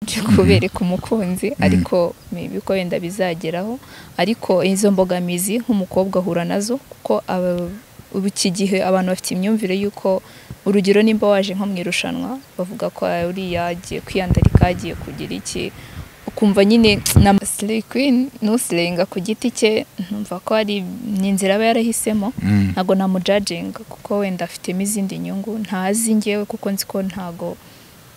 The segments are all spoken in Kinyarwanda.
byo kubereka umukunzi ariko maybe ko wenda bizageraho ariko izo mbogamizi nk'umukobwa ahura nazo kuko aba- ubu iki gihe abantu bafite imyumvire y'uko urugero nimba waje nko mu irushanwa bavuga ko "Ah, uriya agiye kwiyandarika agiye kugira iki ukumva nyine na slay queen n'usirenga ku giti cye numva ko ari ni inzira aba yarahisemo Mm. ntabwo namujajinga kuko wenda afitemo izindi nyungu ntazi ngewe kuko nzi ko ntago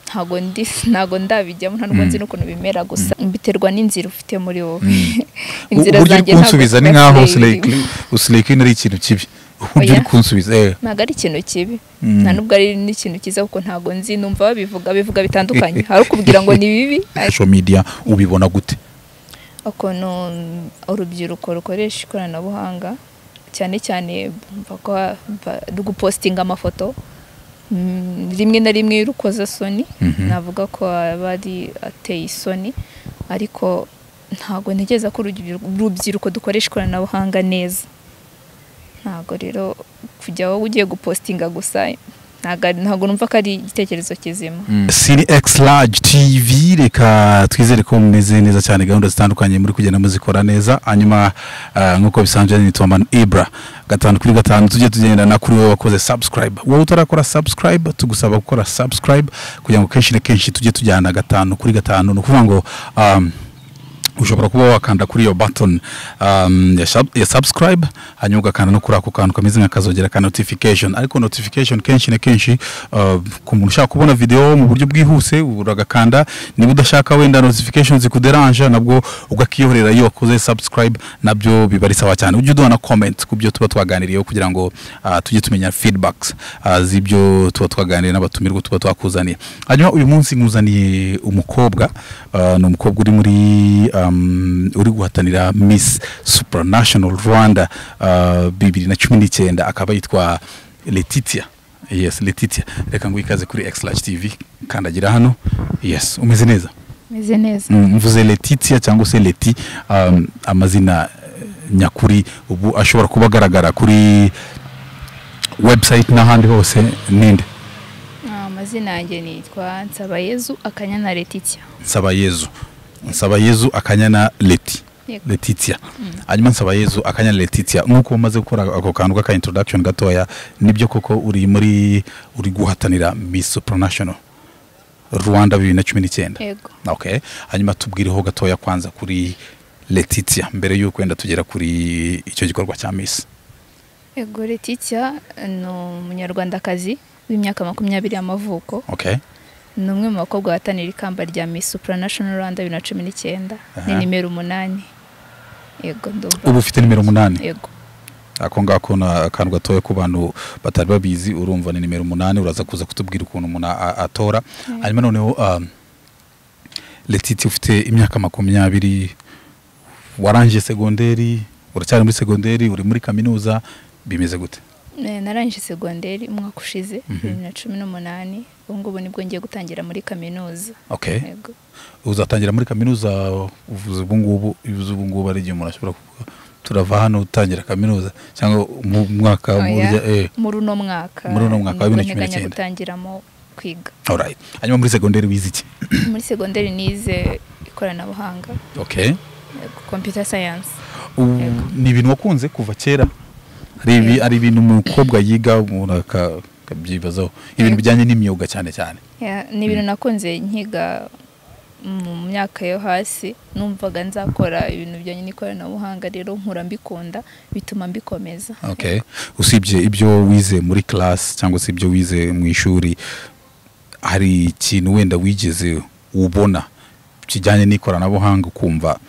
ntago ndi ntago ndabijyamo nta nubwo nzi n'ukuntu bimera gusa biterwa n'inzira ufite muri wowe uburyo uri ntabwo kunsubiza ni ziba nkaho zireba ibi. usileke ari ikintu kibi uburyo uri Oya. kunsubiza eh. ntabwo ari ikintu kibi nta nubwo ari n'ikintu cyiza kuko ntabwo nzi numva babivuga bivuga bitandukanye hari ukubwira ngo ni bibi ariko social media ubibona gute ukuntu urubyiruko rukoresha ikoranabuhanga cyane cyane mva ko mva- gupositinga amafoto mm, rimwe na rimwe y'urukozasoni Mhm. navuga ko aba ari ateye isoni ariko ntabwo ntekereza ko urubyiruko urubyiruko dukoresha ikoranabuhanga neza ntabwo rero kujya wowe ugiye gupositinga gusa ntabwo ari- ntabwo numva ko ari igitekerezo kizima Cine X Large TV reka twizere ko mumeze neza cyane gahunda zitandukanye muri kugenda muzikora neza hanyuma ah, nk'uko bisanzwe nitwa Manu Ibra gatanu kuri gatanu tujye tugendana kuri wowe wakoze subscribe wowe utarakora subscribe tugusaba gukora subscribe kugira ngo kenshi na kenshi tujye tujyana gatanu kuri gatanu ni ukuvuga ngo um, ushobora kuba wakanda kuri iyo button um, ya, sub, ya subscribe hanyuma ugakanda no kuri ako kantu kameze nk'akazogera ka notification ariko notification kenshi na kenshi uh, ku muntu ushaka kubona video mu buryo bwihuse uragakanda niba udashaka wenda notification zikuderanja nabwo ugakiyoherera iyo wakoze subscribe nabyo biba ari sawa cyane ujye uduha na comment ku byo tuba twaganiriyeho kugira ngo uh, tujye tumenya feedbacks uh, z'ibyo tuba twaganiriye n'abatumirwa tuba twakuzaniye hanyuma uyu munsi nkuzaniye umukobwa uh, ni umukobwa uri muri um, uri guhatanira miss supranational rwanda uh, bibiri na cumi n'icyenda akaba yitwa letitia yes letitia reka ngo ikaze kuri xlash tv kandagira hano yes umeze neza meze neza Mm, mvuze letitia cyangwa se leti um, amazina eh, nyakuri ubu ashobora kuba agaragara kuri website n'ahandi hose ninde amazina yanjye nitwa nsabayezu akanyana letitia nsabayezu nsabayezu akanyana leti Yego. letitia hanyuma nsabayezu akanyana letitia nk'uko umaze gukora ako kantu k'aka introduction gatoya nibyo koko uri muri uri guhatanira miss supranational rwanda bibiri na cumi n'icyenda yego okay hanyuma tubwireho gatoya kwanza kuri letitia mbere y'uko wenda tugera kuri icyo gikorwa cya miss yego letitia ni umunyarwandakazi w'imyaka makumyabiri y'amavuko okay ni umwe mu bakobwa bahatanira ikamba rya miss supranational rwanda bibiri na cumi n'icyenda ni Aha. nimero umunani yego ndumva ubu ufite nimero umunani yego ako ngako ni akantu gatoya ku bantu batari babizi urumva ni nimero umunani uraza kuza kutubwira ukuntu umuntu a- atora hanyuma noneho um, letiti ufite imyaka makumyabiri warangije segonderi uracyari muri segonderi uri muri kaminuza bimeze gute Eh, narangije segonderi umwaka ushize Mhm. bibiri na cumi n'umunani ubu ngubu nibwo ngiye gutangira muri kaminuza okay yego uzatangira muri kaminuza uvuze ubu ngubu uvuze ubu ngubu ari igihe umuntu ashobora kuvuga turava hano utangira kaminuza cyangwa mu mwaka Oya. burya eh muri uno mwaka Muri uno mwaka wa nibwo bibiri na cumi nteganya n'icyenda. gutangiramo kwiga alright hanyuma muri segonderi wize iki muri segonderi nize ikoranabuhanga okay yego, computer science Ubu Yego. ni ibintu wakunze kuva kera hari ibi ari ibintu umukobwa yiga umuntu aka- akabyibazaho ibintu Yego. bijyanye n'imyuga cyane cyane Ya, ni ibintu nakunze nkiga mu myaka yo hasi numvaga nzakora ibintu bijyanye n'ikoranabuhanga rero nkura mbikunda bituma mbikomeza okay usibye ibyo wize muri class cyangwa se ibyo wize mu ishuri hari ikintu wenda wigeze ubona kijyanye n'ikoranabuhanga ukumva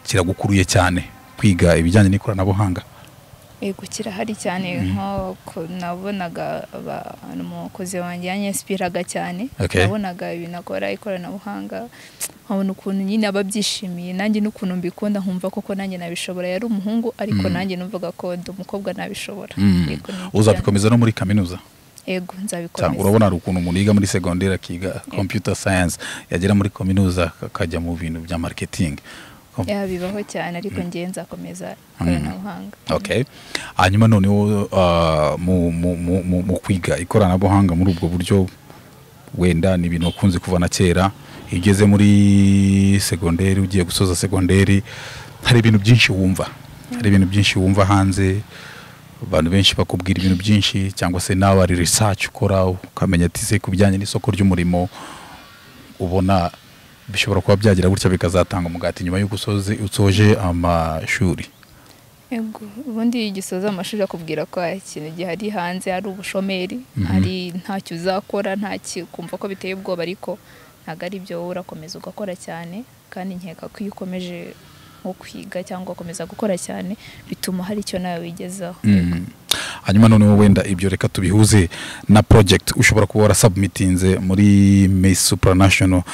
kiragukuruye cyane kwiga ibijyanye n'ikoranabuhanga yego kirahari cyane nk'uko nabonaga abantu umukozi wanjye yanyesipiraga cyane Okay. nabonaga ibintu akora ikoranabuhanga nkabona ukuntu nyine aba abyishimiye nanjye n'ukuntu mbikunda nkumva koko nanjye nabishobora yari umuhungu ariko nanjye numvaga ko ndi umukobwa nabishobora Yego, ni ibyo uzabikomeza no muri kaminuza byane. yego Cyangwa nzabikomeza urabona hari ukuntu umuntu yiga muri segonderi akiga computer science yagera muri kaminuza akajya mu bintu bya marketing Ya, bibaho cyane ariko ngewe nzakomeza ikoranabuhanga okay hanyuma noneho uh, mu, mu, mu, mu, mu kwiga ikoranabuhanga muri ubwo buryo wenda ni ibintu wakunze kuva na kera iyo ugeze muri segonderi ugiye gusoza segonderi hari ibintu byinshi wumva hari ibintu byinshi wumva hanze abantu benshi bakubwira ibintu byinshi cyangwa se nawe hari research ukora ukamenya ati se ku bijyanye n'isoko ry'umurimo ubona bishobora kuba byagira gutya bikazatanga umugati nyuma y'uko usoze usoje amashuri Yego, ubundi iyo ugisoza amashuri akubwira ko hari ikintu gihari hanze hari ubushomeri hari ntacyo uzakora nta ki- kumva ko biteye ubwoba ariko ntabwo ari byo wowe urakomeza ugakora cyane kandi nkeka ko iyo ukomeje nko kwiga cyangwa ugakomeza gukora cyane bituma hari icyo nawe wigezaho Mhm. hanyuma noneho wenda ibyo reka tubihuze na project ushobora kuba warasubmitinze muri Miss Supranational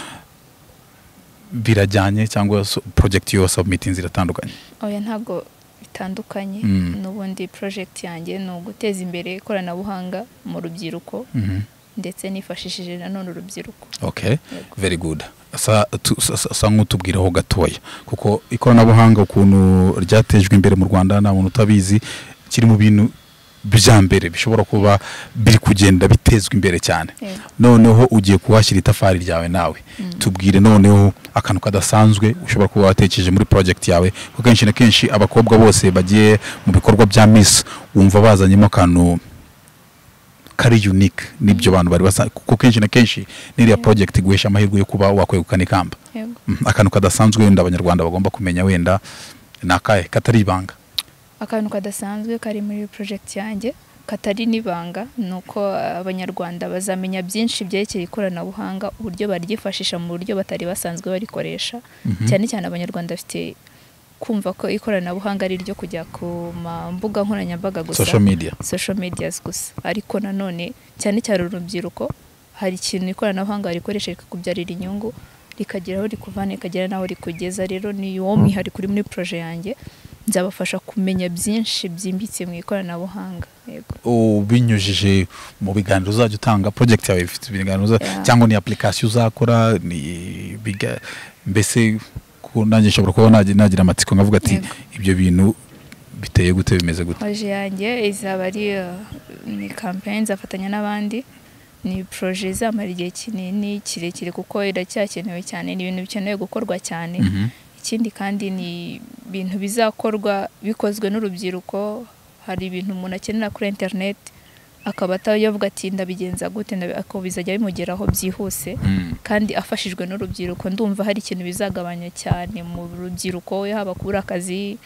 birajyanye cyangwa su- project yo wasubmitinze iratandukanye oya ntabwo bitandukanye Mm. n'ubundi project yanjye ni uguteza imbere ikoranabuhanga mu rubyiruko Mhm. ndetse nifashishije nanone urubyiruko okay very good sa tu- sa- sa- sa nk'utubwiraho gatoya kuko ikoranabuhanga ukuntu ryatejwe imbere mu rwanda nta muntu utabizi kiri mu bintu bya mbere bishobora kuba biri kugenda bitezwa imbere cyane Yego. noneho ugiye kuhashyira itafari ryawe nawe tubwire noneho akantu kadasanzwe ushobora kuba watekereje muri project yawe kuko kenshi na kenshi abakobwa bose bagiye mu bikorwa bya miss wumva bazanyemo akantu kari unique n'ibyo bantu bari basa kuko kenshi na kenshi n'iriya project iguhesha amahirwe yo kuba wakwegukana ikamba Yego. Mhm, akantu kadasanzwe wenda abanyarwanda bagomba kumenya wenda ni akahe katari ibanga akantu kadasanzwe kari muri project yanjye katari n'ibanga ni uko abanyarwanda bazamenya byinshi byerekeye ikoranabuhanga uburyo baryifashisha mu buryo batari basanzwe barikoresha cyane cyane abanyarwanda bafite kumva ko ikoranabuhanga ari iryo kujya ku ma mbuga nkoranyambaga gusa social media social medias gusa ariko nanone cyane cyane urubyiruko hari ikintu ikoranabuhanga rikoresha rikakubyarira inyungu rikagera aho rikuvana rikagera n'aho rikugeza rero ni uwo mwihariko uri muri proje yanjye nzabafasha kumenya byinshi byimbitse mu ikoranabuhanga yego ubinyujije mu biganiro uzajya utanga project yawe ifite ibiganiro uza- Yeah. cyangwa ni application uzakora ni biga mbese ko nanjye nshobora kuba nagi- nagira amatsiko nkavuga ati Yego. ibyo bintu biteye gute bimeze gute proje yanjye izaba ari uh, ni campaign nzafatanya n'abandi ni proje izamara igihe kinini kirekire kuko iracyakenewe cyane ni ibintu bikenewe gukorwa cyane Mhm. ikindi kandi ni ibintu bizakorwa bikozwe n'urubyiruko hari ibintu umuntu akenera kuri interineti akaba atayovuga ati ndabigenza gute ndabi- ako bizajya bimugeraho byihuse Mm. kandi afashijwe n'urubyiruko ndumva hari ikintu bizagabanya cyane mu rubyiruko haba kubura akazi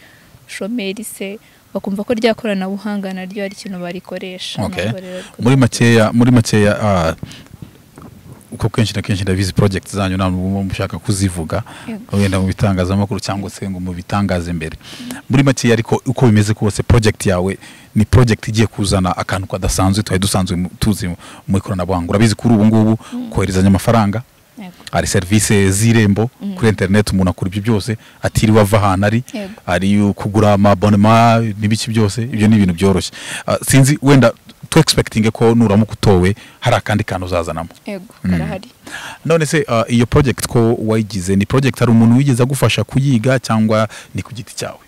shomeri se bakumva ko rya koranabuhanga naryo hari ikintu barikoresha Okay. Ntabwo rero rwo- muri makeya muri makeya ah, uko kenshi na kenshi ndabizi project zanyu nta n'ubwo muba mushaka kuzivuga Yego. wenda mu bitangazamakuru cyangwa se ngo mu bitangaze imbere muri makeya ariko uko bimeze kose project yawe ni project igiye kuzana akantu kadasanzwe twari dusanzwe mu- tuzi mu- mu ikoranabuhanga urabizi kuri ubu ngubu koherezanya amafaranga Yego. hari serivisi z'irembo kuri interineti umuntu akora ibyo byose atiriwe ava ahantu ari Yego. ari kugura amabonema n'ibiki byose ibyo ni ibintu byoroshye Ah, sinzi wenda tu egispekitinge ko nuramuka utowe hari akandi kantu uzazanamo yego Mm. karahari none se ah, iyo project ko wayigize ni project hari umuntu wigeze agufasha kuyiga cyangwa ni ku giti cyawe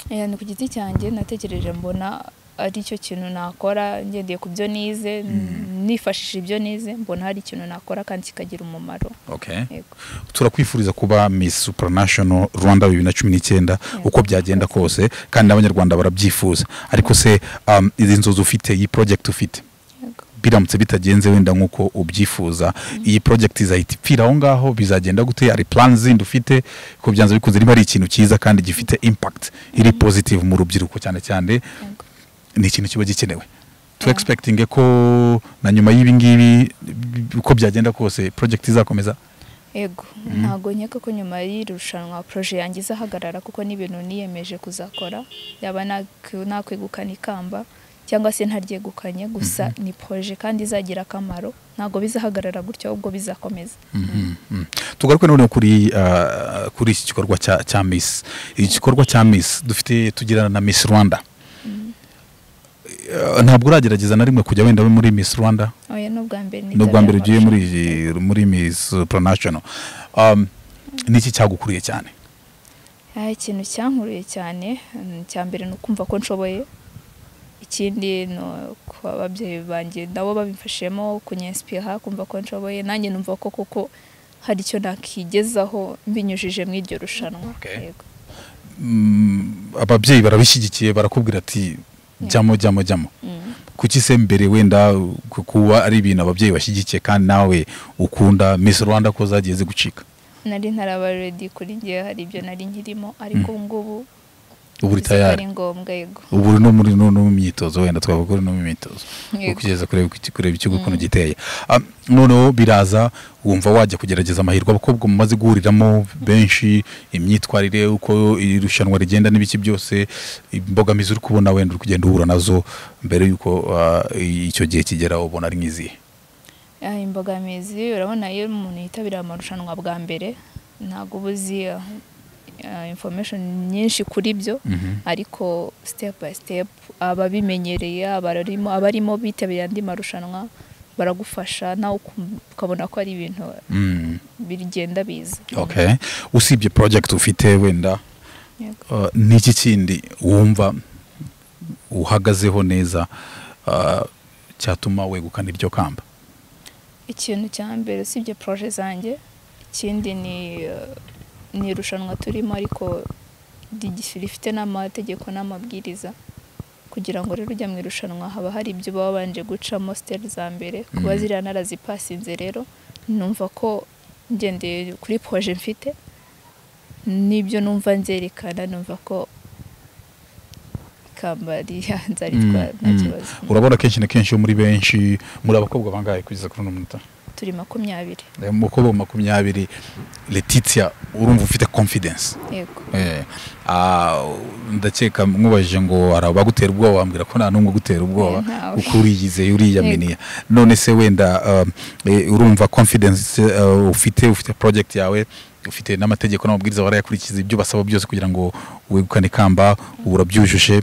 Eh, ni ku giti cyanjye natekereje mbona ari cyo kintu nakora ngendeye ku byo nize nifashishije ibyo nize mbona hari ikintu nakora kandi kikagira umumaro okay. yego turakwifuriza kuba Miss Supranational Rwanda bibiri na cumi n'icyenda uko byagenda kose kandi n'abanyarwanda barabyifuza ariko se um, izi nzozi ufite iyi project ufite yego biramutse bitagenze wenda nk'uko ubyifuza iyi project izahita ipfira aho ngaho bizagenda gute hari plan zindi ufite ko byanze bikunze niba ari ikintu cyiza kandi gifite impact iri positive mu rubyiruko cyane cyane yego ni ikintu kiba gikenewe tu expecting ko na nyuma y'ibi ngibi uko byagenda kose project izakomeza yego ntabwo nkeka ko nyuma y'irushanwa poroje yanjye izahagarara kuko n'ibintu niyemeje kuzakora yaba nak- nakwegukana ikamba cyangwa se ntaryegukanye gusa ni poroje kandi izagira akamaro ntabwo bizahagarara gutyo ahubwo bizakomeza Mm. tugaruke noneho kuri ah, kuri iki gikorwa cya cya miss iki gikorwa cya miss dufite tugirana na miss rwanda Eh, ntabwo uragerageza na rimwe kujya wenda muri miss rwanda oya ni ubwa mbere ni ubwa mbere nitabye ugiye muri amarushanwa. iyi- muri miss supranational um, niki cyagukuriye cyane Ah, ikintu cyankuruye cyane mm, cya mbere ni ukumva ko nshoboye ikindi ni uko ababyeyi banjye nabo babimfashijemo kunyensipira kumva ko nshoboye nanjye numva ko koko hari icyo nakigezaho mbinyujije muri iryo rushanwa Okay. Yego. Mm, ababyeyi barabishyigikiye barakubwira ati jyamo jyamo jyamo Mm. kuki se mbere wenda ku- kuba ari ibintu ababyeyi bashyigikiye kandi nawe ukunda Miss Rwanda ko zagiye zigucika nari ntaraba redi kuri ngewe hari ibyo nari nkirimo ariko ubu ngubu ubu uri uzi ko tayari ari ngombwa yego ubu uri no muri no no mu myitozo wenda twavuga ko uri no mu myitozo Yego. ukigeza kureba iki- kureba ikigo ukuntu giteye Ah, noneho biraza wumva wajya kugerageza amahirwe abakobwa mumaze guhuriramo benshi imyitwarire uko iri rushanwa rigenda n'ibiki byose imbogamizi uri kubona wenda uri kugenda uhura nazo mbere y'uko ah, icyo gihe kigera ubona ari nk'izihe Ah, imbogamizi urabona iyo umuntu yitabira amarushanwa bwa mbere ntabwo uba uzi ah, information nyinshi kuri byo Mhm. ariko step by step ababimenyereye abarimo abarimo bitabiriye andi marushanwa baragufasha nawe ukum- ukabona ko ari ibintu Mm, bigenda biza okay usibye project ufite wenda Yego. Ah, n'iki kindi wumva uhagazeho neza ah, cyatuma wegukana iryo kamba ikintu cya mbere usibye proje zanjye ikindi ni eh, ni irushanwa turimo ariko rigif- rifite n'amategeko n'amabwiriza kugira ngo rero ujya mu irushanwa haba hari ibyo uba wabanje gucamo siteri za mbere kuba Mhm. ziriya narazipasinze rero numva ko ngendeye kuri proje mfite n'ibyo numva nzerekana numva ko ikamba rihanza ritwara nta Mm, kibazo mm. urabona kenshi na kenshi muri benshi muri abakobwa bangahe kugeza kuri uno munota turi makumyabiri Eh, umukobwa makumyabiri letitia urumva ufite confidence yego Eh, ah, ndakeka mwubajije ngo hari abagutera ubwoba wambwira ko nta n'umwe ugutera ubwoba Eh, ntawe. kuko uriyizeye uriyaminiye Yego. none se wenda um, eh, urumva confidence uh, ufite ufite project yawe ufite n'amategeko n'amabwiriza warayakurikiza ibyo basaba byose kugira ngo wegukane ikamba ubu urabyujuje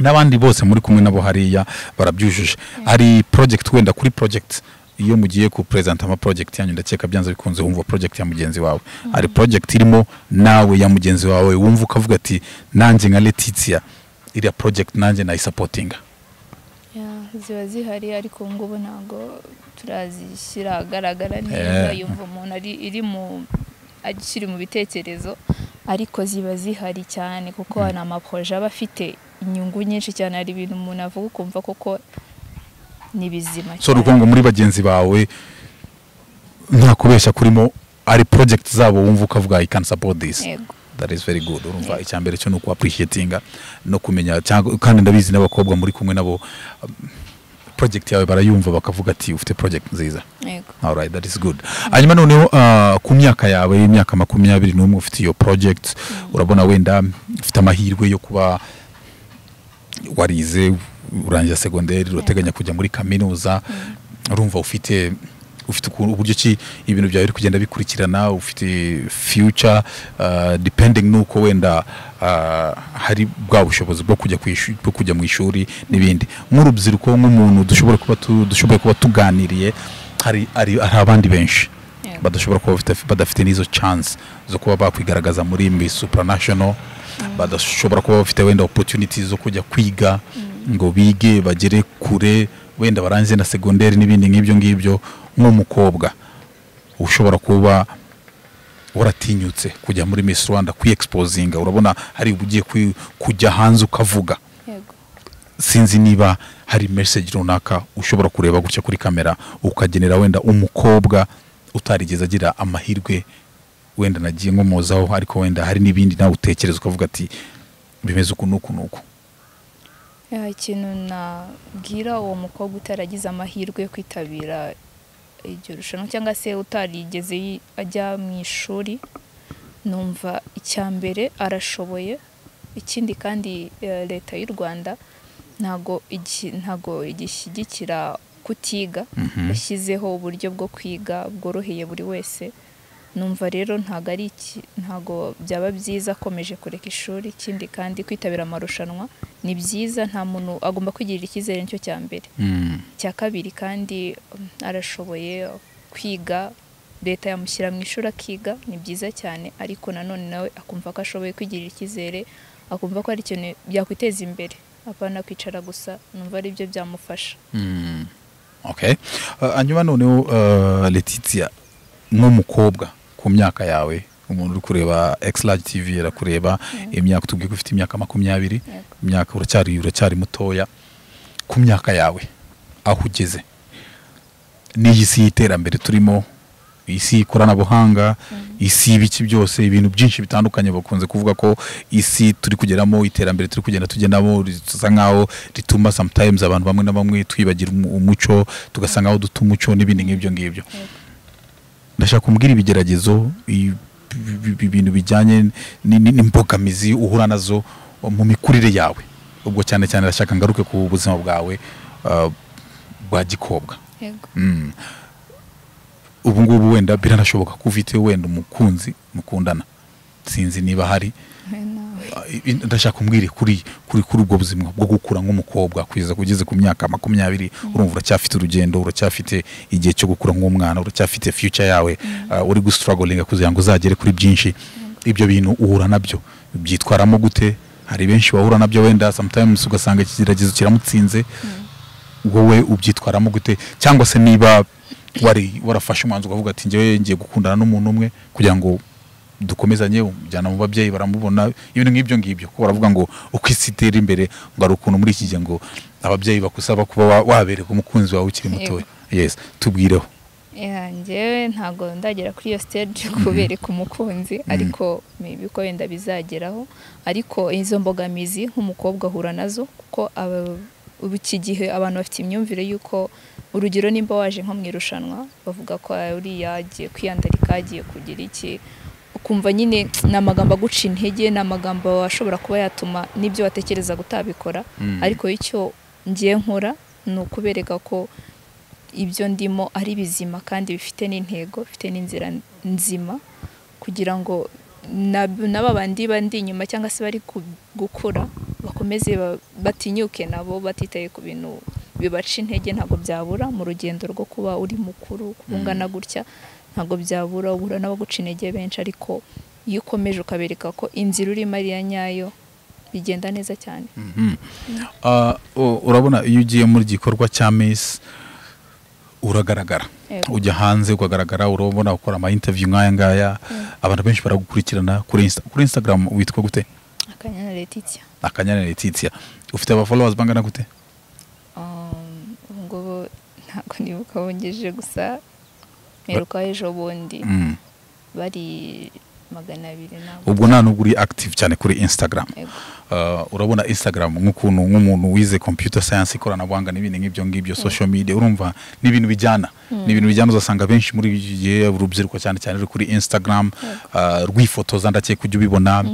n'abandi bose muri kumwe nabo hariya barabyujuje hari project wenda kuri project iyo mugiye ku present ama project yanyu ndakeka byanze bikunze wumva project ya mugenzi wawe hari project irimo nawe ya mugenzi wawe wumva ukavuga ati nanjye nka Letitia iriya project nanjye nayisapotinga Ya, ziba zihari ariko ubu ngubu ntabwo turazishyira ahagaragara neza Eh. yumva umuntu ari iri mu akiri mu bitekerezo ariko ziba zihari cyane kuko hari amaproje aba afite inyungu nyinshi cyane hari ibintu umuntu avuga ukumva koko ni bizima so ni ukuvuga ngo muri bagenzi bawe nta kubeshya kurimo ari project zabo wumva ukavuga i can support this Yego. that is very good urumva icya mbere cyo ni uku appreciatinga no kumenya cyangwa kandi ndabizi n'abakobwa muri kumwe nabo um, project yawe barayumva bakavuga ati ufite project nziza Yego. alright that is good hanyuma noneho ah, ku myaka yawe y'imyaka makumyabiri n'umwe ufite iyo project urabona wenda ufite amahirwe yo kuba warize urangiza segonderi urateganya kujya muri kaminuza urumva ufite ufite ukuntu uburyo ki ibintu byawe biri kugenda bikurikirana ufite future uh, depending nuko wenda ah, hari bwa bushobozi bwo kujya ku ishu- bwo kujya mu ishuri n'ibindi nk'urubyiruko nk'umuntu dushobora kuba tu- dushoboye kuba tuganiriye hari hari hari abandi benshi Yego. badashobora kuba bafite- badafite n'izo chance zo kuba bakwigaragaza muri Miss Supranational badashobora kuba bafite wenda opportunities zo kujya kwiga ngo bige bagere kure wenda barangize na segonderi n'ibindi nk'ibyo ngibyo nk'umukobwa ushobora kuba waratinyutse kujya muri Miss Rwanda kwiexposinga urabona hari ugiye kwi- kujya hanze ukavuga Yego. sinzi niba hari message runaka ushobora kureba gutya kuri kamera ukagenera wenda umukobwa utarigeze agira amahirwe wenda nagiye nkomozaho ariko wenda hari n'ibindi nawe utekereza ukavuga ati bimeze uku n'uku n'uku Ya, ikintu nabwira uwo mukobwa utaragize amahirwe yo kwitabira iryo rushanwa cyangwa se utarigeze yi- ajya mu ishuri numva icya mbere arashoboye ikindi kandi eh, leta y'u rwanda ntago igi- ntago igishyigikira kutiga yashyizeho uburyo bwo kwiga bworoheye buri wese numva rero ntago ari iki ntago byaba byiza akomeje kureka ishuri ikindi kandi kwitabira amarushanwa ni byiza nta muntu agomba kwigirira icyizere nicyo cya mbere Mm. icya kabiri kandi um, arashoboye kwiga leta yamushyira mu ishuri akiga ni byiza cyane ariko nanone nawe akumva ko ashoboye kwigirira icyizere akumva ko ari ikintu byakwiteza imbere apana kwicara gusa numva ari byo byamufasha Mm. okay Uh, hanyuma noneho uh, letitia nk'umukobwa ku myaka yawe umuntu uri kureba egisirage tivi arakureba imyaka tubwiye ko ufite imyaka makumyabiri Yego. imyaka uracyari uracyari mutoya ku myaka yawe aho ugeze n'iyi si y'iterambere turimo isi y'ikoranabuhanga isi y'ibiki byose ibintu byinshi bitandukanye bakunze kuvuga ko isi turi kugeramo iterambere turi kugenda tugendamo risa nkaho rituma sometimes abantu bamwe na bamwe twibagira umu- umuco tugasanga aho duta umuco n'ibindi nk'ibyo ngibyo ndashaka kumbwira ibigeragezo i- bi- bi- ibintu bijyanye ni- ni- n'imbogamizi uhura nazo mu mikurire yawe ubwo cyane cyane ndashaka ngaruke ku buzima bwawe ah, bwa gikobwa yego Mm. ubu ngubu wenda biranashoboka ko ufite wenda umukunzi mukundana sinzi niba hari wowe nawe Ah, i- i- ndashaka kumbwire kuri kuri kuri ubwo buzima bwo gukura nk'umukobwa kugeza ugeze ku myaka makumyabiri urumva uracyafite urugendo uracyafite igihe cyo gukura nk'umwana uracyafite future yawe ah, uri gustruglinga kugira ngo uzagere kuri byinshi ibyo bintu uhura nabyo byitwaramo gute hari benshi bahura nabyo wenda sometimes ugasanga ikigeragezo kiramutsinze wowe ubyitwaramo gute cyangwa se niba wari warafashe umwanzuro ukavuga ati njyewe ngiye gukundana n'umuntu umwe kugira ngo dukomezanye umujyana mu babyeyi baramubona ibintu nk'ibyo ngibyo ko baravuga ngo uko isi itera imbere ngo hari ukuntu muri iki gihe ngo ababyeyi bakusaba kuba wa- wabereka umukunzi wawe ukiri mutoya yes tubwireho Yeah, njyewe ntabwo ndagera kuri iyo stage kubereka umukunzi ariko maybe ko wenda bizageraho ariko izo mbogamizi nk'umukobwa ahura nazo kuko aba- ubu iki gihe abantu bafite imyumvire y'uko urugero nimba waje nko mu irushanwa bavuga ko "Ah, uriya agiye kwiyandarika agiye kugira iki ukumva nyine ni amagambo aguca intege ni amagambo ashobora kuba yatuma n'ibyo watekereza gutabikora Mm. ariko icyo ngiye nkora ni ukubereka ko ibyo ndimo ari bizima kandi bifite n'intego bifite n'inzira nzima kugira ngo na- n'aba bandi bandi inyuma cyangwa se bari ku- gukura bakomeze ba- batinyuke nabo batitaye ku bintu bibaca intege ntabwo byabura mu rugendo rwo kuba uri mukuru kuba ungana gutya ntabwo byabura uhura n'abaguca intege benshi ariko iyo ukomeje ukabereka ko inzira urimo ari iya nyayo bigenda neza cyane Ah, u- urabona iyo ugiye muri gikorwa cya miss uragaragara Yego. ujya hanze ukagaragara urabona ukora ama interview nk'aya ngaya abantu benshi baragukurikirana kuri Insta- kuri Instagram witwa gute akanyana Letitia akanyana Letitia ufite aba followers bangana gute Um, ubu ngubu ntabwo nibuka bongeje gusa mperukaho ejo bundi Mm. bari magana abiri nabo ubwo nta nubwo uri active cyane kuri Instagram Yego. Uh, urabona instagram nk'ukuntu nk'umuntu wize computer science ikoranabuhanga n'ibindi nk'ibyo ngibyo social media urumva ni ibintu bijyana ni ibintu bijyana uzasanga benshi muri iki gihe urubyiruko cyane cyane ruri kuri instagram uh, rwifotoza ndakeka ujya ubibona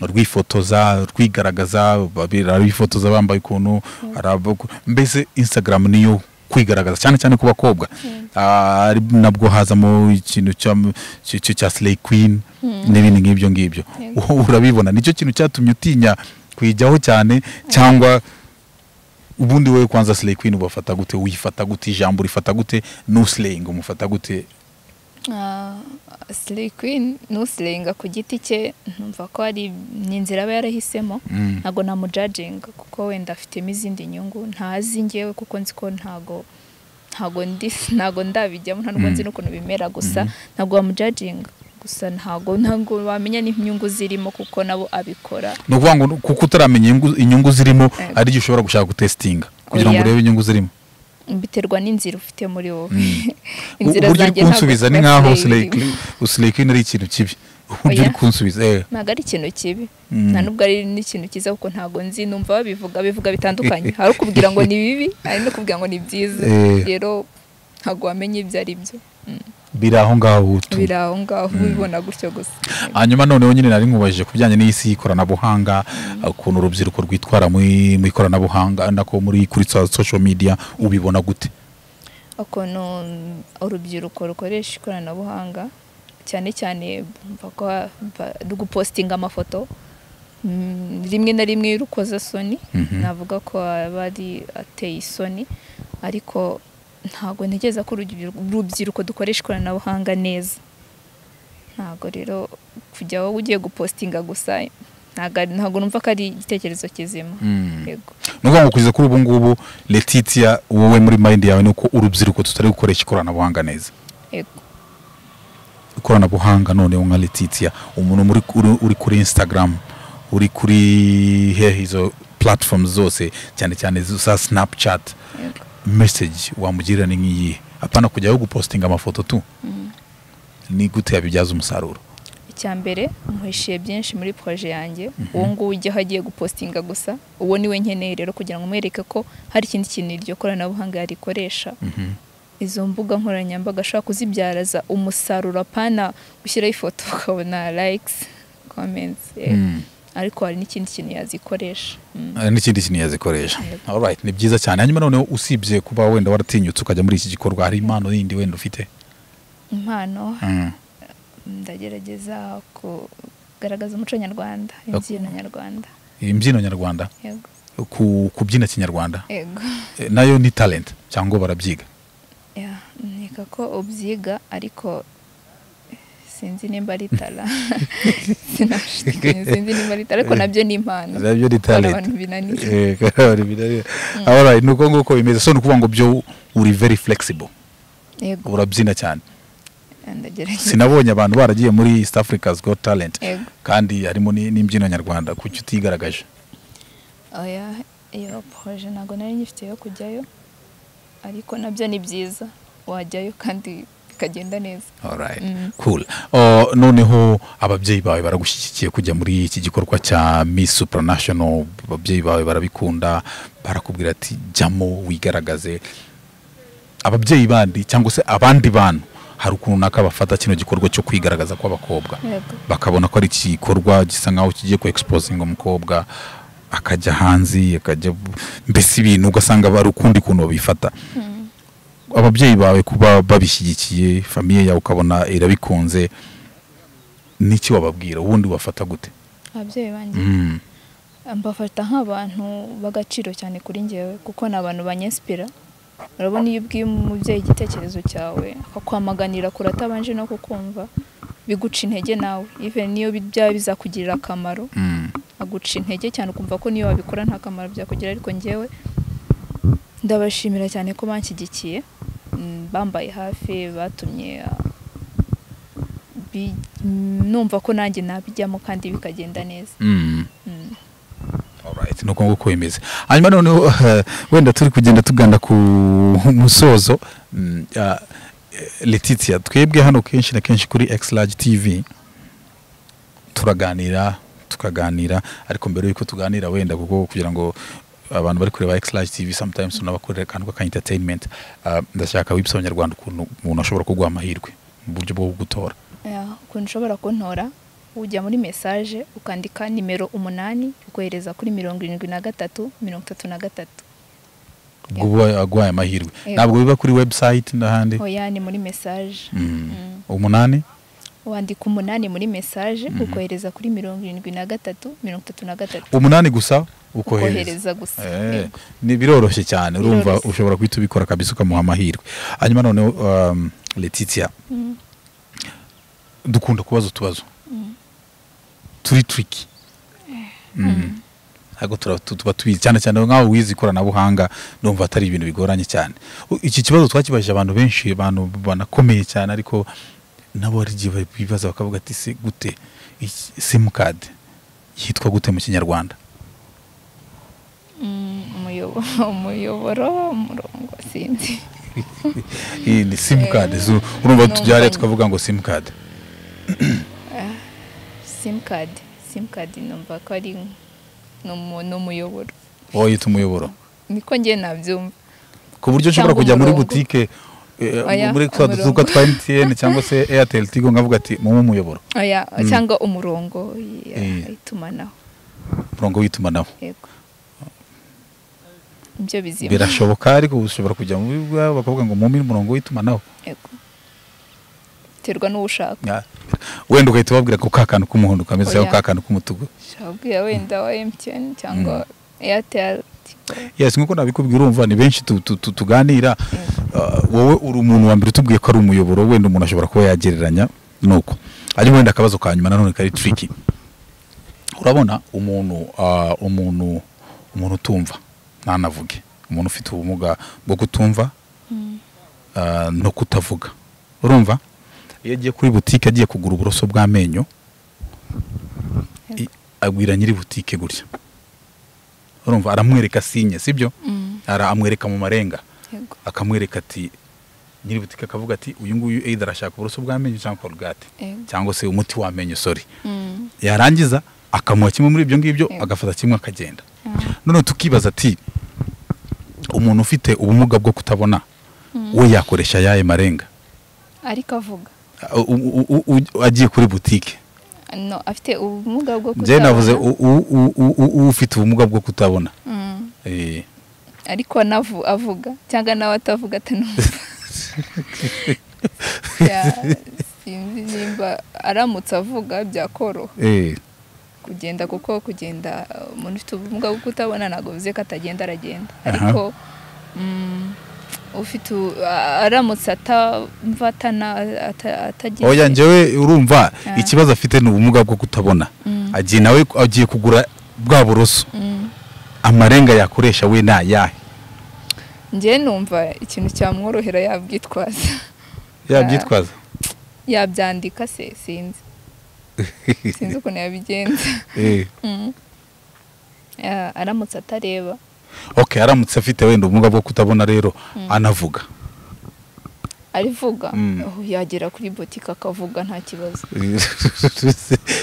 rwifotoza rwigaragaza babiri rwifotoza bambaye ukuntu hari abo- mbese instagram niyo kwigaragaza cyane cyane ku bakobwa Ah, ari nabwo hazamo ikintu cya- cy- cy- cya slay queen n'ibindi nk'ibyo ngibyo Yego. wowe urabibona nicyo kintu cyatumye utinya kuyijyaho cyane cyangwa ubundi wowe kwanza slay queen ubafata gute uyifata gute ijambo urifata gute nuslaying umufata gute Ah, Slay Queen nusirenga ku giti cye numva ko ari ni inzira aba yarahisemo Mm. ntabwo namujajinga kuko wenda afitemo izindi nyungu ntazi ngewe kuko nzi ko ntago ntago ndi ntago ndabijyamo nta nubwo nzi n'ukuntu bimera gusa ntabwo wamujajinga gusa ntago ntago wamenya n'inyungu zirimo kuko nabo abikora ni ukuvuga ngo kuko utaramenya inyungu- inyungu zirimo Yego. ari igihe ushobora gushaka gutesitinga kugira ngo Oya. urebe inyungu zirimo biterwa n'inzira ufite muri wowe uburyo uri ntabwo kunsubiza ni ziba nk'aho slay slay queen- slay queen ari ikintu kibi uburyo Oya. uri kunsubiza eh. ntabwo ari ikintu kibi Mm. nta nubwo ari n'ikintu cyiza kuko ntabwo nzi numva babivuga bivuga bitandukanye hari ukubwira ngo ni bibi hari no kubwira ngo ni byiza Eh. rero ntabwo wamenya ibyo ari byo Mm. biri aho ngaho tu- biri aho ngaho ubibona gutyo gusa hanyuma noneho nyine nari nkubajije ku bijyanye n'isi y'ikoranabuhanga ukuntu urubyiruko rwitwara muri- mu ikoranabuhanga nako muri kuri so- social media ubibona gute ukuntu urubyiruko rukoresha ikoranabuhanga cyane cyane bumva ko ba- gupositinga amafoto Mm, rimwe na rimwe rukoza soni Mhm. navuga ko aba ari ateye isoni ariko ntabwo ntekereza ko urubyiruko- urubyiruko dukoresha ikoranabuhanga neza ntabwo rero kujya wowe ugiye gupositinga gusa ntabwo ari- ntabwo numva ko ari igitekerezo kizima yego ni ukuvuga ngo kugeza kuri ubu ngubu letitia wowe muri mind yawe ni uko urubyiruko tutari gukoresha ikoranabuhanga neza yego ikoranabuhanga noneho nka letitia umuntu muri uri- uri kuri instagram uri kuri hehe izo platform zose cyane cyane izo za snapchat message wamugirira ni nk'iyihe apana kujyaho gupostinga amafoto tu ni gute yabibyaza umusaruro icya mbere muhishiye byinshi muri proje yanjye uwo nguwo ujyaho agiye gupostinga gusa uwo niwe nkeneye rero kugira ngo umwereke ko hari ikindi kintu iryo koranabuhanga yarikoresha izo mbuga nkoranyambaga ashobora kuzibyaraza umusaruro apana gushyiraho ifoto ukabona likes comments yeah. Mm. ariko hari n'ikindi kintu yazikoresha Mm. Eh, n'ikindi kintu yazikoresha alright ni byiza cyane hanyuma noneho usibye kuba wenda waratinyutse ukajya muri iki gikorwa hari impano yindi wenda ufite impano Mm. ndagerageza kugaragaza umuco nyarwanda imbyino nyarwanda imbyino nyarwanda yego ku- kubyina kinyarwanda yego Eh, nayo ni talent cyangwa barabyiga Ya, nkeka ko ubyiga ariko sinzi nimba ari tara Sinashidikanya, sinzi nimba ari tara ariko nabyo ni impano nabyo ni hari talent abantu binanira Eh, hari ibirari- alright ni uko nguko bimeze so ni ukuvuga ngo byo uri very flexible yego urabyina cyane ndagerageza sinabonye abantu baragiye muri east africa's got talent yego kandi harimo ni- n'imbyino nyarwanda kuki utigaragaje oya iyo poroje ntabwo nari ngifite yo kujyayo ariko nabyo ni byiza wajyayo kandi bikagenda neza alright Mm. cool Oh, noneho ababyeyi bawe baragushyigikiye kujya muri iki gikorwa cya miss supranational ababyeyi bawe barabikunda barakubwira ati jyamo wigaragaze ababyeyi bandi cyangwa se abandi bantu hari ukuntu runaka bafata kino gikorwa cyo kwigaragaza kw'abakobwa yego bakabona ko ari igikorwa gisa nk'aho kigiye ku exposinga umukobwa akajya hanze akajya mbese ibintu ugasanga bari ukundi kuntu babifata ababyeyi bawe kuba babishyigikiye famiye yawe ukabona irabikunze n'iki wababwira ubundi wafata gute ababyeyi banjye Mm. mbafata nk'abantu b'agaciro cyane kuri njyewe kuko ni abantu banyesipira urabona iyo ubwiye umubyeyi igitekerezo cyawe akakwamaganira kure atabanje no kukumva biguca intege nawe even niyo bi- byaba bizakugirira akamaro Mm. aguca intege cyane ukumva ko niyo wabikora nta kamaro byakugirira ariko njyewe ndabashimira cyane ko banshyigikiye mm, bambaye hafi batumye ah, bi- numva ko nanjye nabijyamo kandi bikagenda neza Mm. Mm. Alright, ni uko nguko bimeze hanyuma noneho eh, wenda turi kugenda tugana ku musozo mm, ah, eh, letitia twebwe hano kenshi na kenshi kuri x large tv turaganira tukaganira ariko mbere yuko tuganira wenda kuko kugira ngo abantu bari kureba x large tv sometimes unabakorera akantu k'aka entertainment ah, ndashaka wibisa abanyarwanda ukuntu umuntu ashobora kuguha amahirwe mu buryo bwo gutora Ya, ukuntu ushobora kuntora ujya muri mesaje ukandika nimero umunani ukohereza kuri mirongo irindwi na gatatu mirongo itatu na gatatu ubwo uba aguhaye amahirwe Yego. ntabwo biba kuri website n'ahandi oya ni muri mesaje Mm. Mm. umunani wandika umunani muri mesaje ukohereza kuri mirongo irindwi na gatatu mirongo itatu na gatatu umunani gusa ukohereza ukohereza gusa Eh, Yego. ni biroroshye cyane urumva Biroroshye. ushobora guhita ubikora kabisa ukamuha amahirwe hanyuma noneho um, letitia Mm. dukunda kubaza utubazo turi turiki Mm. ntabwo tura- tu- tuba tubizi cyane cyane nk'aho wize ikoranabuhanga numva atari ibintu bigoranye cyane U- iki kibazo twakibajije abantu benshi abantu banakomeye cyane ariko nabo hari igihe bibaza bakavuga ati se gute iki- simukadi yitwa gute mu kinyarwanda Mm, umuyobo- umuyoboro umurongo sinzi iyi ni simukadi urumva Numva tujya hariya nyine. tukavuga ngo simukadi simukadi simukadi numva ko ari ni umu- ni umuyoboro wowe yita umuyoboro niko njye nabyumva ku buryo Cyangwa ushobora kujya muri umurongo. butike eh, Oya, muri twa umurongo. dutuka twa mtn cyangwa se airtel tigo nkavuga ati mumu umuyoboro Oya, Mm. cyangwa umurongo ya- Eh. itumanaho umurongo w'itumanaho yego ibyo bizima birashoboka ariko ushobora kujya mu bibuga bakavuga ngo mume umurongo w'itumanaho yego biterwa n'uwo ushaka Ya. wenda ugahita ubabwira ko ka kantu k'umuhondo kameze cyangwa Oya. ka kantu k'umutuku ushaka kubwira wenda wa emutiyeni cyangwa eyateri tigo yes nk'uko nabikubwira urumva ni benshi tu- tu- tu- tuganira Ah, wowe uri umuntu wa mbere utubwiye ko ari umuyoboro wenda umuntu ashobora kuba yagereranya nuko ariko wenda akabazo ka nyuma nanone kari tricky urabona umuntu ah, umuntu umuntu utumva ntanavuge umuntu ufite ubumuga bwo kutumva Mm. ah, no kutavuga urumva iyo agiye kuri butike agiye kugura uburoso bw'amenyo i- agwira nyiri butike gutya urumva aramwereka sinye sibyo Mm. Ara- amwereka mu marenga yego akamwereka ati nyiri butike akavuga ati uyu nguyu either arashaka uburoso bw'amenyo cyangwa korogate Yego. cyangwa se umuti w'amenyo sorry Mm. yarangiza akamuha kimwe muri ibyo ngibyo Yego. agafata kimwe akagenda Ah. none tukibaza ati umuntu ufite ubumuga bwo kutabona we yakoresha ayahe marenga ariko avuga U- u- u- u- agiye kuri butike no afite ubumuga bwo njyewe navuze kutabona. u- u- u- u- u- ufite ubumuga bwo kutabona Mm. Eh, ariko navu avuga cyangwa nawe atavuga atanumva Ya- sinzi nimba aramutse avuga byakoroha eh, kugenda kuko kugenda uh, umuntu ufite ubumuga bwo kutabona ntabwo bivuze ko atagenda aragenda Aha. ariko mm, ufite u- a- aramutse atamva atana- ata- atagize oya njyewe urumva Ah. ikibazo afite ni ubumuga bwo kutabona Mm. agiye nawe agiye kugura bwa buroso Mm. amarenga yakoresha we ni ayahe njyewe numva ikintu cyamworohera yabwitwaza yabyitwaza yabyandika se sinzi sinzi ukuntu yabigenza Eh. Mm. Ah, aramutse atareba okay aramutse afite wenda ubumuga bwo kutabona rero anavuga arivuga Mm. oh, yagera kuri botike akavuga nta kibazo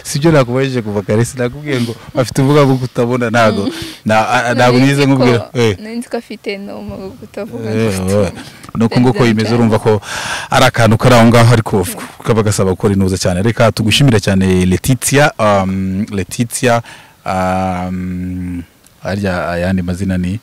sibyo nakubajije kuva kare sinakubwiye ngo afite ubumuga bwo kutabona ntabwo na- a- ntabwo Nari nize nzi ko- nkubwira eh. nari nzi ko afite n'ubumuga bwo kutavuga ngo Eh, afite oya. nuko nguko bimeze Ndabyanze. urumva ko ari akantu kari aho ngaho ariko kaba gasaba gukora intuza cyane reka tugushimire cyane letitia um, letitia um, arya ayandi mazina ni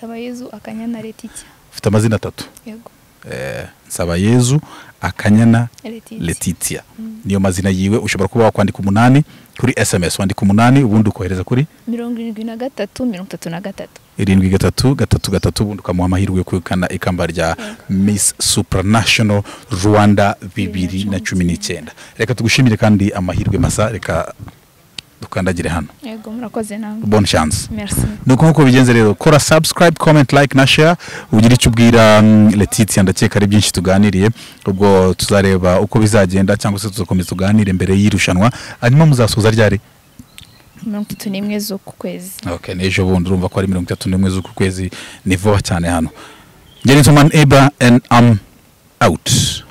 sabayezu akanyana letitia ufite amazina atatu yego eh, nsabayezu akanyana letitia letitia niyo mazina yiwe ushobora kuba wakwandika umunani kuri sms wandika umunani ubundi ukohereza kuri mirongo irindwi na gatatu mirongo itatu na gatatu irindwi gatatu gatatu gatatu ubundi ukamuha amahirwe yo kwegukana ikamba rya miss supranational rwanda bibiri na cumi n'icyenda reka tugushimire kandi amahirwe masa reka dukandagire hano yego murakoze namwe bonne chance merci nuko nk'uko bigenze rero kora subscribe comment like na share ugira icyo ubwira mm, letitia ndakeka ari byinshi tuganiriye ubwo tuzareba uko bizagenda cyangwa se tuzakomeza tuganire mbere y'irushanwa hanyuma muzasoza ryari mirongo itatu n'imwe z'uku kwezi okay n'ejo bundi urumva ko ari mirongo itatu n'imwe z'uku kwezi ni vuba cyane hano gentleman eba and am out